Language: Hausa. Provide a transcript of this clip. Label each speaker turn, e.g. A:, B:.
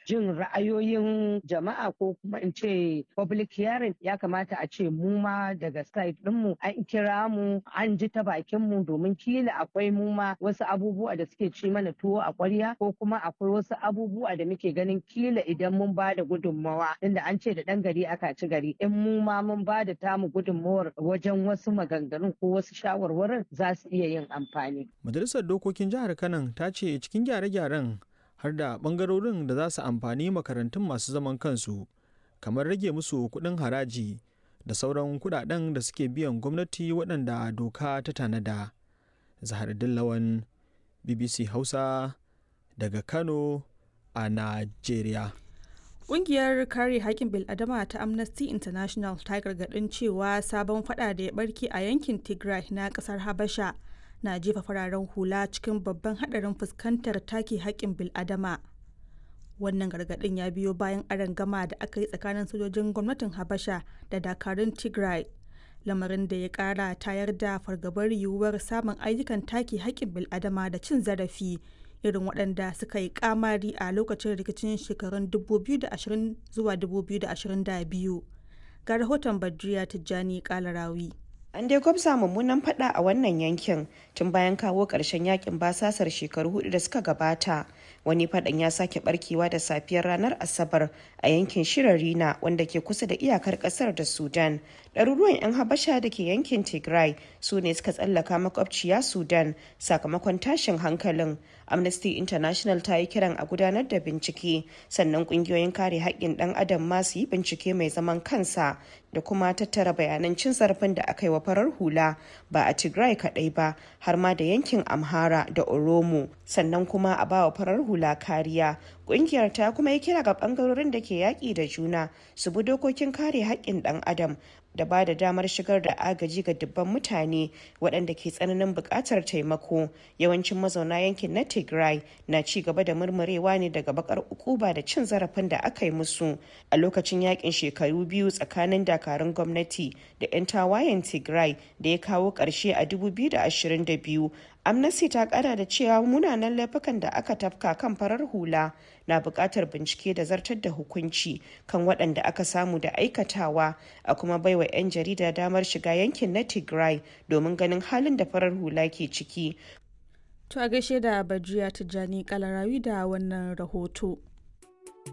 A: jin ra'ayoyin jama'a ko kuma in ce public hearing ya kamata a ce mu ma daga side ɗinmu an kira mu an ji ta bakin mu domin kila akwai mu ma wasu abubuwa da suke ci mana tuwo a ƙwarya ko kuma akwai wasu abubuwa da muke ganin kila idan mun ba da gudunmawa inda an ce da ɗan gari aka ci gari in mu ma mun ba da tamu gudunmawar wajen wasu maganganun ko wasu shawarwarin za su iya yin amfani.
B: Majalisar Dokokin Jihar Kano ta ce cikin gyare-gyaren har da ɓangarorin da za su amfani makarantun masu zaman kansu kamar rage musu kuɗin haraji da sauran kuɗaɗen da suke biyan gwamnati waɗanda doka ta tanada. Zahar Dillawan BBC Hausa daga Kano a Najeriya.
C: Ƙungiyar kare haƙƙin bil'adama ta Amnesty International ta gargaɗin cewa sabon fada da ya barke a yankin Tigray na ƙasar Habasha na jefa fararen hula cikin babban haɗarin fuskantar take haƙƙin bil'adama. Wannan gargaɗin ya biyo bayan gama da aka yi tsakanin sojojin gwamnatin Habasha da dakarun Tigray. Lamarin da ya ƙara tayar da fargabar yiwuwar samun ayyukan take haƙƙin bil'adama da cin zarafi irin waɗanda suka yi kamari a lokacin rikicin shekarun 2020 zuwa 2022 ga rahoton badriya tijjani kalarawi
D: An dai gwabza mummunan fada a wannan yankin tun bayan kawo ƙarshen yakin basasar shekaru hudu da suka gabata. Wani fadan ya sake barkewa da safiyar ranar Asabar a yankin Shirarina wanda ke kusa da iyakar ƙasar da Sudan. Ɗaruruwan 'yan Habasha da ke yankin Tigray su ne suka tsallaka makwabciya Sudan sakamakon tashin hankalin. Amnesty International ta yi kiran a gudanar da bincike sannan ƙungiyoyin kare haƙƙin ɗan adam ma su yi bincike mai zaman kansa da kuma tattara bayanan cin zarafin da aka yi wa farar hula ba a tigray kadai ba har ma da yankin amhara da oromo sannan kuma a bawa farar hula kariya kungiyar ta kuma yi kira ga bangarorin da ke yaƙi da juna su bi dokokin kare haƙƙin ɗan adam da ba da damar shigar da agaji ga dubban mutane waɗanda ke tsananin buƙatar taimako yawancin mazauna yankin na tigray na ci gaba da murmurewa ne daga bakar ukuba da cin zarafin da aka yi musu a lokacin yakin shekaru biyu tsakanin dakarun gwamnati da 'yan tawayen tigray da ya kawo ƙarshe a 2022 amnesty ta kara da cewa munanan laifukan da aka tafka kan farar hula na buƙatar bincike da zartar da hukunci kan waɗanda aka samu da aikatawa a kuma baiwa 'yan jarida damar shiga yankin na tigray domin ganin halin da farar hula ke ciki
C: to a gaishe da bajiya tijjani kalarawi da wannan rahoto